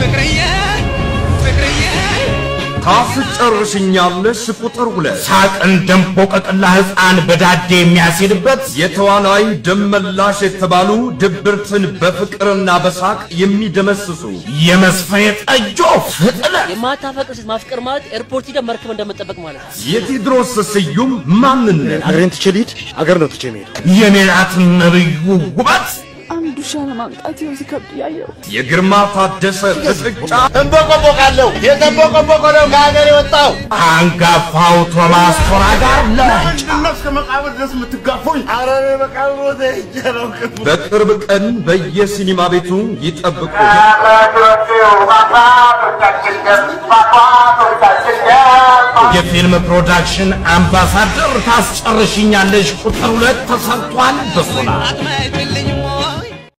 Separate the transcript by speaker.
Speaker 1: ፍቅርዬ ፍቅርዬ
Speaker 2: ታስጨርሽኛለሽ ቁጥር ሁለት
Speaker 3: ሳቅን ደንቦ ቀቅላ ሕፃን በዳዴ የሚያስሄድበት
Speaker 2: የተዋናይ ደመላሽ የተባሉ ድብርትን በፍቅርና በሳቅ የሚደመስሱ
Speaker 3: የመስፈኔ ጠጆ ፍጥነት
Speaker 4: የማታፈቅር ሴት ማፍቀር ማለት ኤርፖርት ሂደህ መርከብ እንደመጠበቅ ማለት ነው።
Speaker 2: የቴዎድሮስ ስዩም ማንነት
Speaker 5: አገሬን ትቼ ልሂድ? አገር ነው ትቼ የምሄደው።
Speaker 3: የሜላት ነብዩ ውበት
Speaker 6: አንድ ውሻ ለማምጣት ይኸው ሲከብድ ያየው
Speaker 2: የግርማ ታደሰ ፍጥጫ
Speaker 5: እንቦቆቦቃለሁ። የተንቦቆቦቆ ነው ከሀገር የወጣው።
Speaker 3: አንጋፋው ቶማስ ቶራ ጋር ለንጭ
Speaker 5: እና እስከ መቃብር ድረስ የምትጋፉኝ? ኧረ እኔ መቃብር ቦታ ሄጄ አላውቅም።
Speaker 2: በቅርብ ቀን በየሲኒማ ቤቱ ይጠብቁ።
Speaker 3: የፊልም ፕሮዳክሽን አምባሳደር ታስጨርሽኛለሽ ቁጥር ሁለት ተሰርቷል በሶላ
Speaker 1: አቅመ ይብልኝ